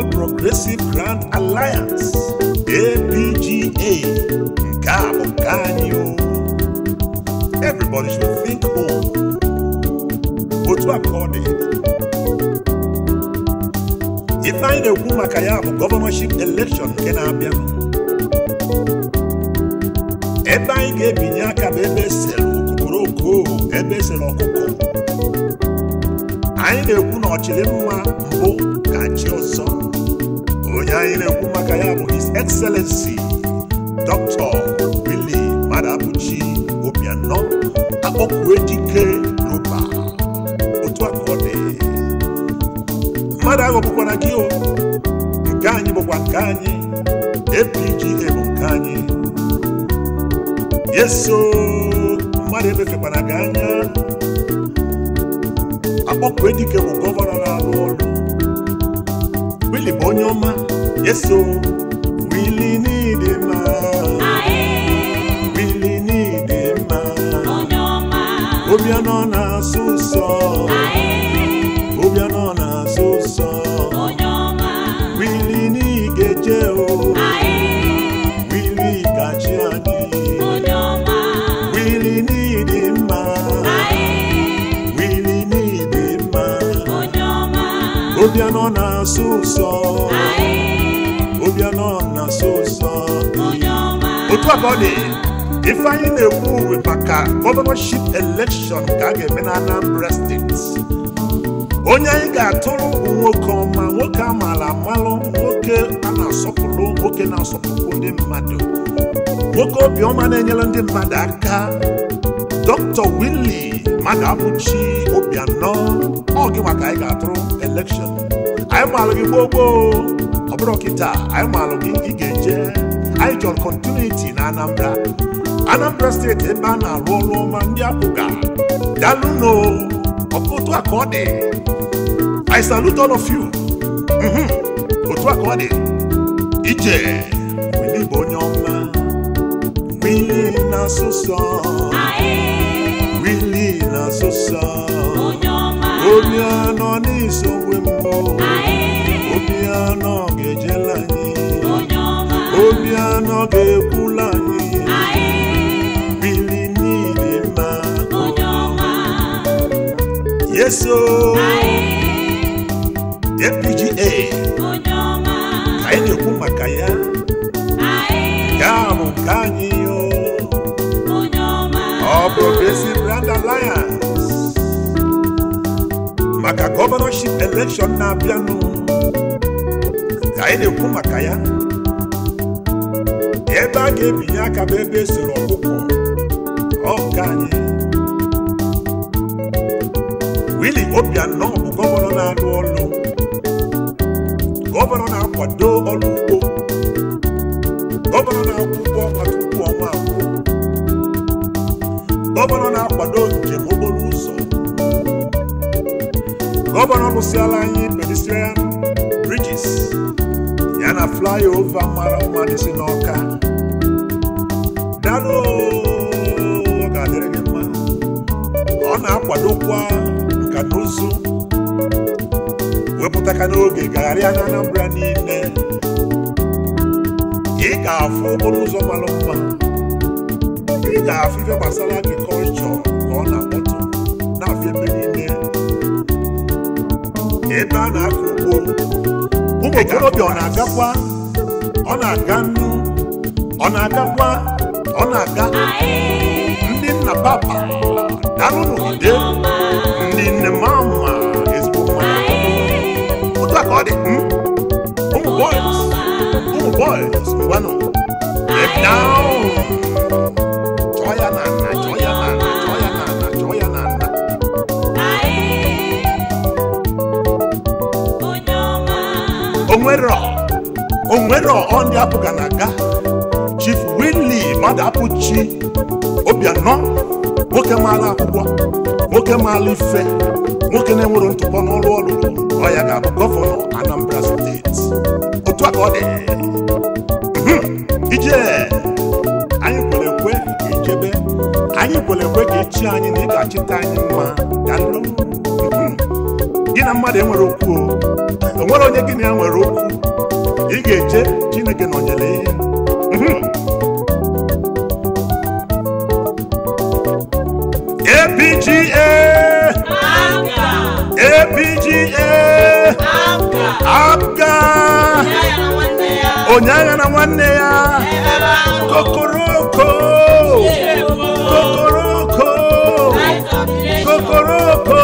All Progressive Grand Alliance APGA nke a bụ nke anyị o everybody should think home otu a ka ọ dị ife anyị na-ekwu maka ya bụ gọvanọship election nke na-abịa ebe anyị ga-ebinye aka bụ ebe esere okoko ebe esere ọkụkọ anyị na-ekwu na ọchịrị mma mbụ ka chi ọzọ onye anyị na-ekwu maka ya bụ his excellency dr willie madabuchi obianọ akpọkue dike roba otu a ka ọ dị mmadụ aghọgbukwana gị o nke anyị bụkwa nke anyị apga bụ nke anyị yeso mmadụ emefekwana gị anya akpọkue dike bụ gọvanọ na-arụ ọrụ wili bụ onye ọma yeso wili n'ịdị mma wili n'ịdị mma obianọ na-asụ ụsọ obianọ na-asụ ụsọ wili n'igeje o wili gachi anyị wili n'ịdị mma wili n'ịdị mma obianọ na-asụ ụsọ obianọ na-asụ ụsọ otu a ka ọ dị ife anyị na-ekwu uwe maka gọvanọship elekshọn ka a ga-eme na Anambra steeti onye anyị ga-atụrụ bụ nwoke ọma nwoke a maara amalụ nwoke a na-asọpụrụ nwoke na-asọpụrụ ndị mmadụ nwoke obiọma na-enyere ndị mmadụ aka Dr. Willie Madabuchi Obianọ ọ gị maka anyị ga-atụrụ elekshọn anyị maalụ gị gboo gboo ọ bụrụ kịta anyị maalụ gị ị ga-eje anyị chọrọ kontinuiti na Anambra Anambra steeti ebe a na-arụ ọrụ ọma ndị apụga dalụno ọkụtụ a ka ọ dị I salute all of you Mhm. otu a ka ọ dị ije Willie bụ onye ọma Willie na-asụsọ Willie na-asụsọ obi anọ n'isogbu mbụ obi anọ ga-ejela anyị obi anọ ga-ekwula anyị Willie n'ịdị mma yeso APGA ka anyị na-ekwu maka ya nke a bụ nke anyị o ọ Progressive Grand Alliance maka gọvanọship elekshọn na-abịanụ ka anyị na-ekwu maka ya ebe a ga-ebinye aka bụ ebe esoro ọkụkọ ọ nke anyị Willie Obianọ bụ gọvanọ na-arụ ọrụ gọvanọ na-akwado ọrụ ugbo gọvanọ na-akwụ ụgwọ ọnwa tupu ọnwa agwụ gọvanọ na-akwado njem okporo ụzọ gọvanọ lụsịala anyị pedestrian bridges ya na flyover mara mma dị si n'ọka dalụ ọ ga-adịrị gị mma ọ na-akwadokwa nka na ụzụ wepụtaka n'oge gagharịa na Anambra niile ị ga-afụ okporo ụzọ mara mma ị ga-afụ ife gbasara agrikọlchọ ka ọ na-akpọtụ na-afụ ebe niile ebe a na-akọ ugbo ụmụ okorobịa ọ na-agakwa ọ na-aga nnu ọ na-agakwa ọ na-aga ndị nna papa darụnụgide ndị nne mama ezigbo mma otu a ka ọ dị mm? ụmụ boys ụmụ boys ngwanụ get down chọọ ya na nna chọọ ya na nna chọọ ya na nna chọọ ya na nna onwero onwero ọ ndị apụga na aga chief Willie Madabuchi Obianọ nwoke maara akwụkwọ nwoke maara ife nwoke na-enwero ntụpọ n'ọrụ ọ lụrụ ọ ya ga-abụ gọvanọ Anambra steeti otu a ka ọ dị Mhm. ije anyị kwere ekwe ka ijebe anyị kwere ekwe ka echi anyị na ị ga-achịta anyị mma dalụ Mhm. gị na mmadụ enwere okwu o enwere onye gị na ya nwere okwu ị ga-eje chineke nọnyere ihe Mhm. APGA APGA APGA onye agha na nwanne ya kokoroko kokoroko kokoroko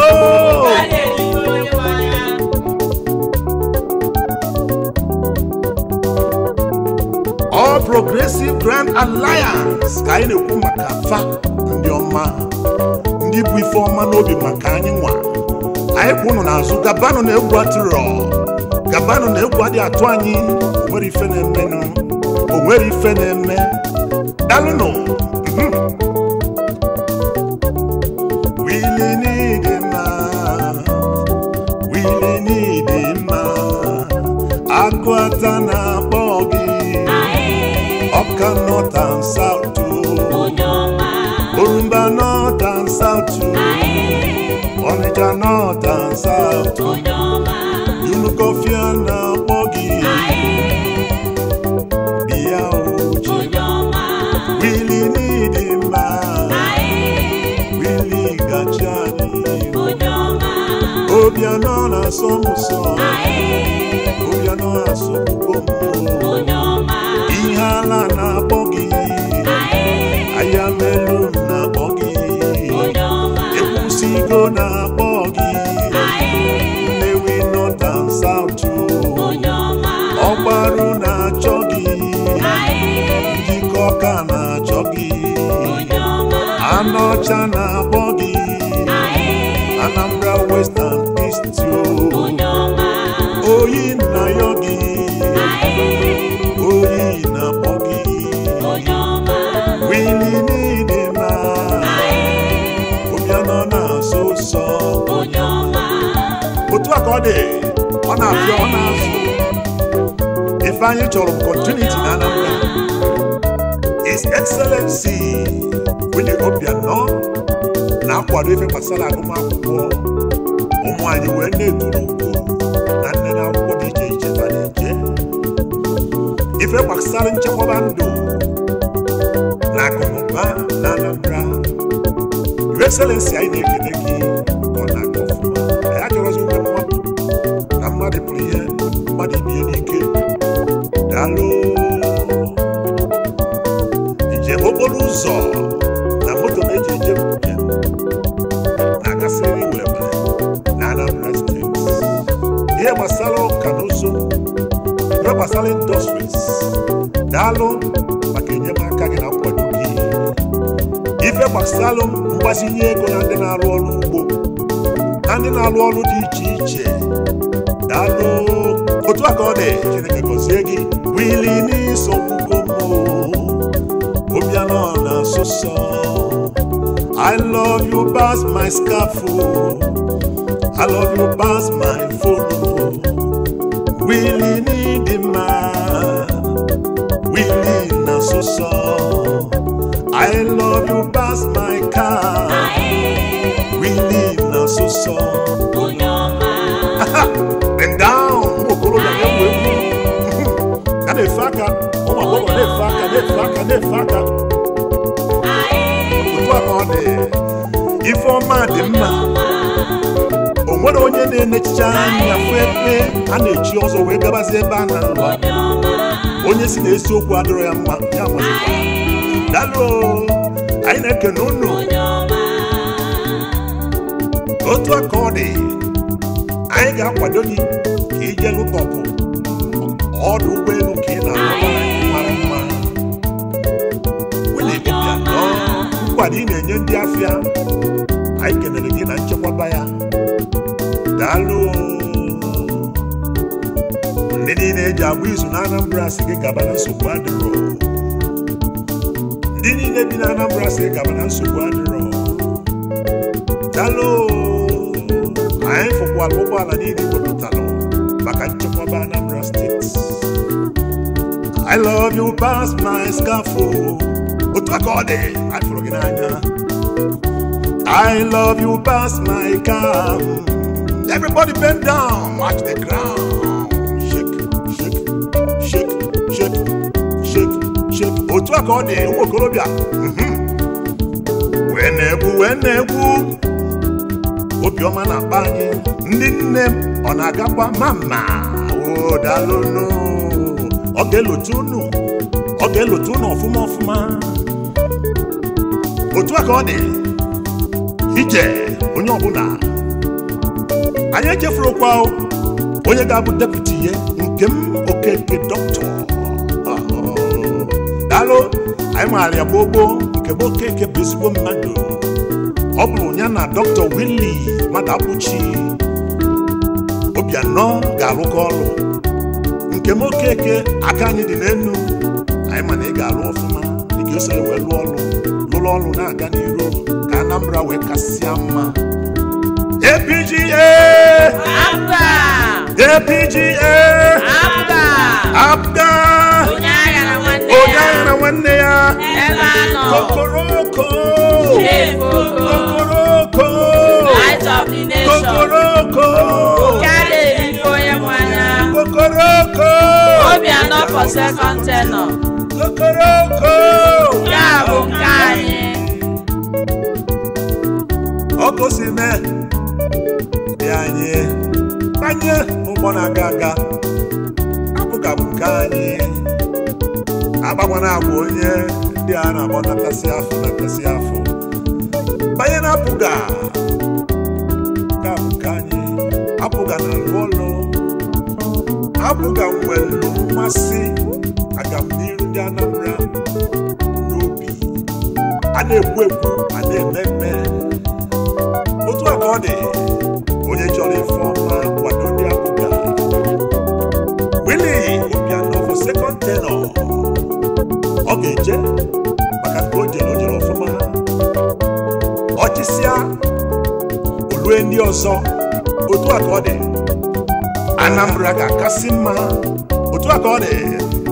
All Progressive Grand Alliance ka anyị na-ekwu maka fa ndị ọma ndị bụ ife ọma n'obi maka anyị nwa anyị kwụ ụnụ n'azụ gabanụ na egwu atụrọ gabanụ na egwu adị atụ anyị o nwere ife na-emenụ o nwere ife na-eme dalụnụ mhm. wili n'ịdị mma wili n'ịdị mma agụ ata na-akpọ gị ọka north and south o. orumba north and south o. ọnịcha north and south o. unukọfịa na-akpọ gị bịa oji wili n'ịdị mma wili gachi anyị obianọ na-asọ m ụsọ obianọ asọgbugo m ihe ala na-akpọ gị aya melu na-akpọ gị ekwusigo na-akpọ gị nnewi north and south o. ọgbaru na-achọ gị njikọ ọka na-achọ gị anọcha na-akpọ gị anambra western east o. oyi na yọ gị oyi na-akpọ gị wili n'ịdị mma obianọ na-asọ ụsọ otu a ka ọ dị ọ na-abịa ọ na-azụ ife anyị chọrọ bụ continuity na Anambra His Excellency Willie Obianọ na-akwado ife gbasara agụmakwụkwọ ụmụ anyị wee na-eturu ugo na nne na akwụkwọ dị iche iche fa na-eje ife gbasara nchekwaba ndụ na akụnụba na Anambra Your Excellency anyị na-ekele gị ka ọ na-aga ọfụma anyị achọrọzi nwe mmadụ na mmadụ pụrụ ihe mmadụ ibie n'ike daalụ njem okporo ụzọ na moto na-eji eje njem na-agasịrị were were na Anambra steeti ihe gbasara ụka na ụzọ ihe gbasara indọstries daalụ maka enyemaka gị na nkwado gị ife gbasara mgbazinye ego na ndị na-arụ ọrụ ugbo na ndị na-arụ ọrụ dị iche iche daalụ otu a ka ọ dị chineke gọzie gị wili n'isogbugo m obianọ na asụsọ I love you pass my scaffold I love you pass my phone wili n'ịdị mma wili na asụsọ I love you pass my car wili na asụsọ bend down ụmụ okorobịa na-egwu egwu a na-efe aka ụmụ agbọghọ na-efe aka na-efe aka na-efe aka otu a ka ọ dị ife ọma dị mma o nwere onye na-enechicha anya fụ ebe a na-echi ọzọ wee gabazie ebe a na-alụ onye si na eziokwu adịrọ ya mma ya mazikwa dalụ anyị na-ekene unu otu a ka ọ dị anyị ga-akwado gị ka ije lụtọpụ ọdụ ụgbọelu ka ị na-alụ mara mma Willie Obianọ nkwado ị na-enye ndị afịa anyị kelere gị na nchekwaba ya daalụ ndị niile eji agba izu na Anambra si gị gaba na nsogbu adịrọ ndị niile bi na Anambra si gị gaba na nsogbu adịrọ daalụ anyị fụkwara ụgbọala niile wepụtalụ maka nchekwaba Anambra steeti I love you past my scaffold otu aka ọ dị anyị fụrụ gị n'anya I love you past my car Everybody bend down, watch the ground. Shake, shake, shake, shake, shake, shake. Otu a ka ọ dị ụmụ okorobịa. Mhm. Wee na-egwu, wee na-egwu. Obiọma na-akpa anyị. Ndị nne m, ọ na-agakwa mama. O daalụnụ. Ọ ga-elotu unu. Ọ ga-elotu unu ọfụma ọfụma. Otu a ka ọ dị. Ije onye ọbụla anyị echefurukwa o, onye ga-abụ deputi ya nke m okeke dọkịta daalụ anyị maara ya gboo gboo nke bụ okeke bụ ezigbo mmadụ ọ bụrụ ya na dọkịta wili mmadụ abụchi obianọ ga-arụkọ ọrụ nke m okeke aka anyị dị n'enu anyị ma na ị ga-arụ ọfụma ị ga-eso ya wee lụọ ọrụ lụrụ ọrụ na-aga n'iru ka Anambra wee kasịa mma APGA Abba! APGA Abba! APGA Onye agha na nwanne onye ya. agha na nwanne ya Ebe a nọ. kokoroko Chief Oko. kokoroko Light of the nation. kokoroko Carry Eliko onye nwanya. kokoroko Obianọ for second tenor. kokoroko Nke a bụ nke anyị. ọkụ si mee dị anyị banye ụgbọ na-aga aga apụga bụ nke anyị agbagwana agwa onye ndị a na-akpọ natasị afọ natasị afọ banye na apụga nke a bụ nke anyị apụga na alụ ọlụ apụga nwelu mmasị aga m n'iru ndị Anambra n'obi a na-ekwu ekwu a na-eme eme otu a ka ọ dị onye chọrọ ife ọma kwado ndị apụga Willie Obianọ for second tenor ọ ga-eje maka nke o jere o jere ọfụma ọchịsịa olue ndị ọzọ otu a ka ọ dị Anambra ga-akasị mma otu a ka ọ dị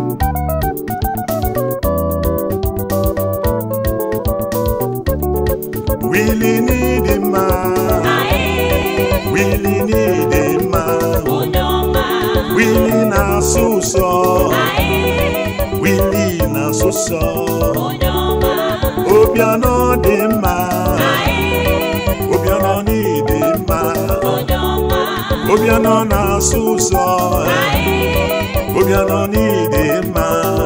Willie n'ịdị mma Willie n'ịdị mma Willie na-asụ ụsọ Willie na-asụ ụsọ Obianọ dị mma Obianọ n'ịdị mma Obianọ na-asụ ụsọ Obianọ n'ịdị mma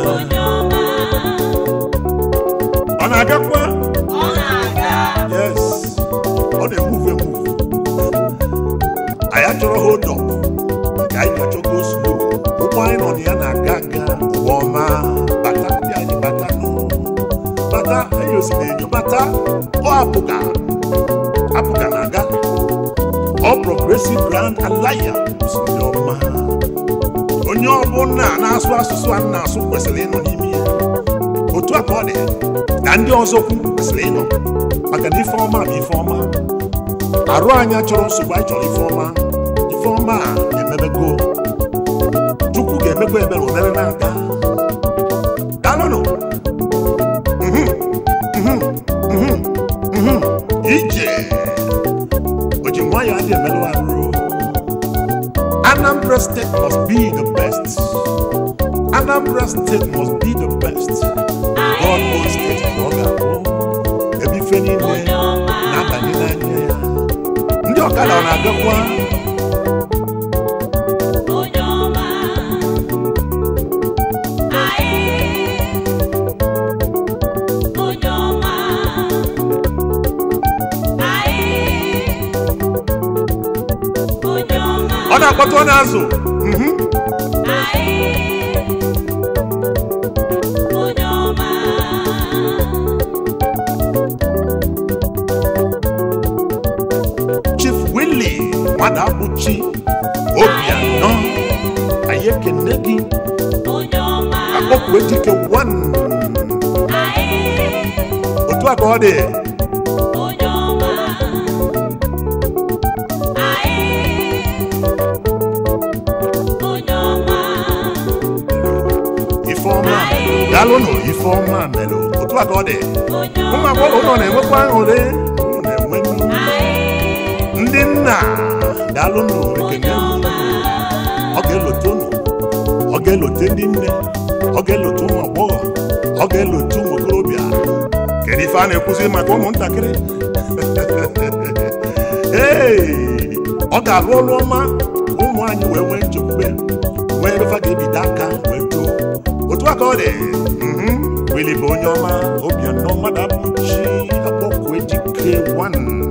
ọ na-agakwa Ọ na-aga. yes ọ na-emuve emuve anyị achọrọ hold up nke anyị ga-achọgo slow ụgbọ anyị nọ na ya na-aga aga ụgbọ ọma bata ndị anyị bata nụ bata enyi osiri enyo bata ọ apụga apụga na-aga ọ progressive grand alliance ndị ọma onye ọbụla na-asụ asụsụ a na-asụ kwesịrị ịnọ n'ime ya otu a ka ọ dị na ndị ọzọ kwu kwesịrị ịnọ maka na ife ọma bụ ife ọma arụ anyị chọrọ nsogbu anyị chọrọ ife ọma ife ọma a emebego chukwu ga-emekwa ebere omere na-aga daalụnụ Mhm, mhm, mhm, mhm. ije o ji nwayọọ adị emerụ arụ Anambra State must be the best. Anambra State must be the best. God owns state ka ọ ga-abụ ebe ife niile na-abanye n'anya ya. Ndị ọkada ọ na-agakwa ọ na-akpọtụ ọ na-azụ Mhm. Chief Willie Madabuchi Obianọ anyị ekene gị akpọpụ dike wan otu a ka ọ dị ifeọma daalụnụ ifeọma mere otu a ka ọ dị ụmụ agbọghọ ụlọ na-enwekwa aṅụrị ụnụ na-enwe ndị nna daalụnụ ekene ọ ga-elote unu ọ ga-elote ndị nne ọ ga-elote ụmụ agbọghọ ọ ga-elote ụmụ okorobịa kedu ife a na-ekwuzi maka ụmụntakịrị ee ọ ga-arụ ọrụ ọma ụmụ anyị wee nwee nchekwube nwee ebe fa ga-ebido aka wee too otu a ka ọ dị mhm, wili bụ onye ọma obianọ mmadụ abụchi akpọkụ ejike 1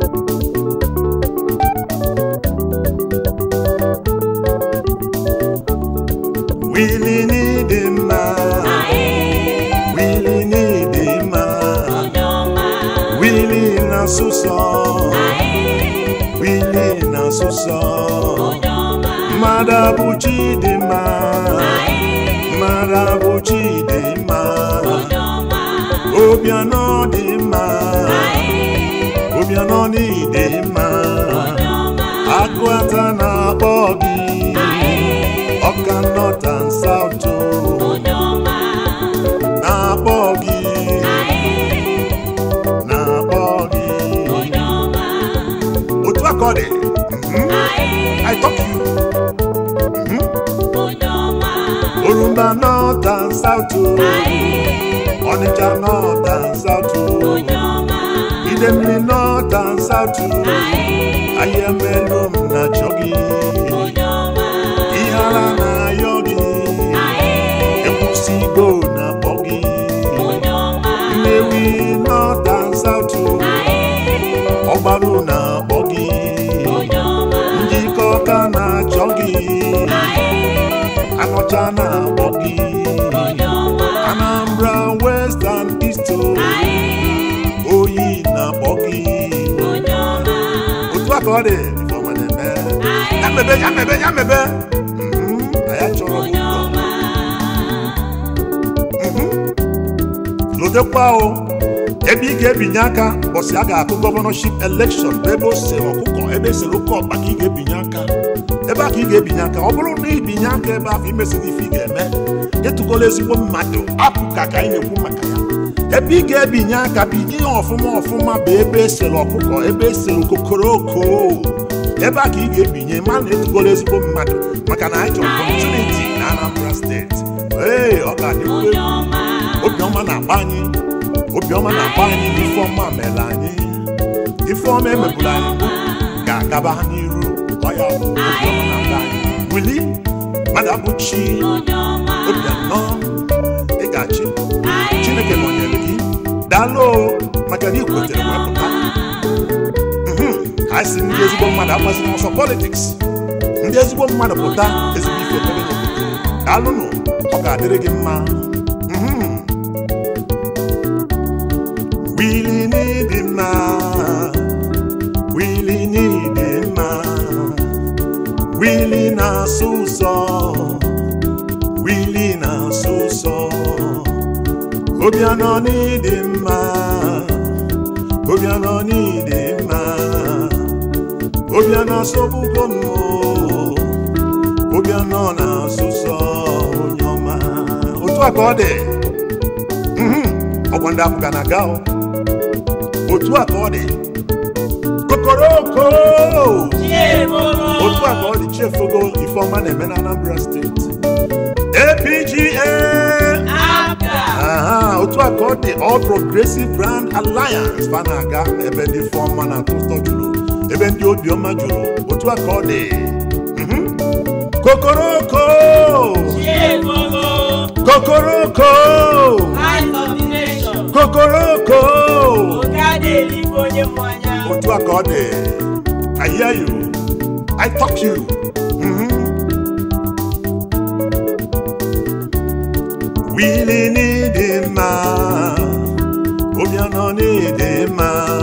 Willie need him Willie need him Willie na suso Willie na suso Madabuchi de ma Madabuchi de ma Obiano de ma Obiano ni de ma Akwata na bogi Ọka North and South o na bogi na bogi otu aka ọ dị mhm, I talk you mhm, Orumba North and South o Ọnịcha North and South o Idemili North and South o Ayemelu m na chọ gị ihe ara na-ayọ gị ekwusigo na akpọ gị Nnewi North and South o Ọgbaru na-akpọ gị njikọ ọka na-achọ gị anọcha na-akpọ gị Anambra West and East o oyi na-akpọ gị otu a ka ọ dị Ifeọma na-eme ya mebe ya mebe ya mebe Mhm, na ya chọrọ ụzọ lotekwa o ebe ị ga-ebinye aka bọsị a ga-akụ gọvanọship elekshọn bụ ebe o sere ọkụkọ ebe esere oke ọkpa ka ị ga-ebinye aka ebe a ka ị ga-ebinye aka ọ bụrụ na ibinye aka ebe ahụ imesịrị ife ị ga-eme ịtụgola ezigbo mmadụ apụ ka ka anyị na-ekwu maka ya ebe ị ga-ebinye aka binye ya ọfụma ọfụma bụ ebe esere ọkụkọ ebe esere kokoroko ebe a ka ị ga-ebinye ma na etugola ezigbo mmadụ maka na anyị chọrọ kọmuniti na Anambra steeti ee ọ ga-adịkwu egwu obiọma na-agba anyị obiọma na-agba anyị ifeọma mere anyị ifeọma emeburu anyị mbụ ga-agaba n'iru ọ ya bụ obiọma na-agba anyị wili mmadụ abụchi obianọ ị ga-achị chineke nọnyere gị daalụ o, maka na ị kwetere wee pụta Mhm, anyị si ndị ezigbo mmadụ agbazina ọsọ politiks ndị ezigbo mmadụ pụta ezigbo ife mere n'obodo daalụnụ ọ ga-adịrị gị mma Mhm. Willie need him now. Willie need him now. Willie na suso. Willie na suso. Obiano need him now. Obiano need him now. Obiano sobugo no. Obiano na suso onyoma. Otu a ka ọ dị. Mhm. Ọgwa ndị Afrịka na-aga o. otu a ka ọ dị kokoroko otu a ka ọ dị chefogo ifeọma na-eme na Anambra steeti APGA aha otu a ka ọ dị All Progressive Brand Alliance fa na-aga ebe ndị ifeọma na-atọ ụtọ juru ebe ndị obiọma juru otu a ka ọ dị Mhm. kokoroko kokoroko kokoroko otu a ka ọ dị I hear you I talk you Mhm. Willie need him Obiano need him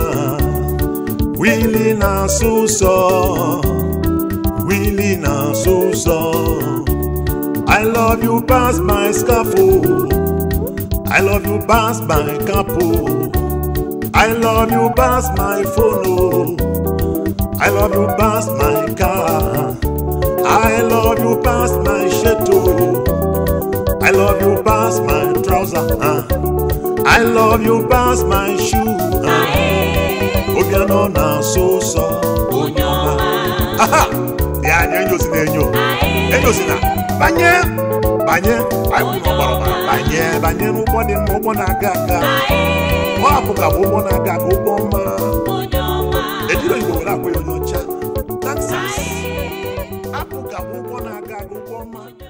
Willie na suso Willie na suso I love you past my scaffold I love you past my capo I love you past my phone oh. I love you past my car I love you past my shirt oh. I love you past my trouser ah. I love you past my shoe ah. Obiano na so so Onyoma aha dị anya enyosi na enyo enyosi na banye banye anyị kwuru ọgbara ọgbara banye banye n'ụgbọ dị mma ụgbọ na-aga aga ọ hapụ ka bụ ụgbọ na-aga aga ụgbọ mma ejiri oyibo were akwa ya onye ọcha taxis hapụ ka bụ ụgbọ na-aga aga ụgbọ mma